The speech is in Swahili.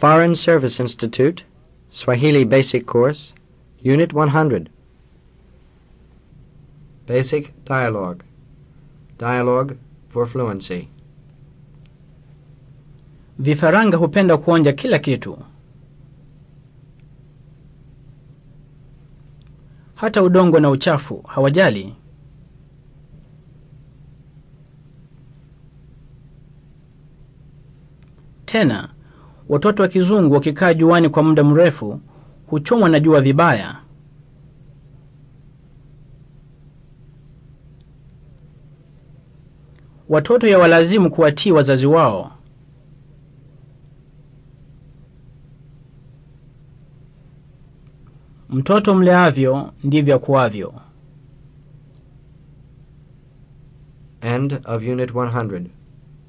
Foreign Service Institute, Swahili Basic Course, Unit 100. Basic Dialogue. Dialogue for Fluency. Vifaranga hupenda kuonja kila kitu, hata udongo na uchafu hawajali. Tena watoto wa kizungu wakikaa juani kwa muda mrefu huchomwa na jua vibaya. Watoto yawalazimu kuwatii wazazi wao. Mtoto mleavyo ndivyo akuavyo. End of Unit 100.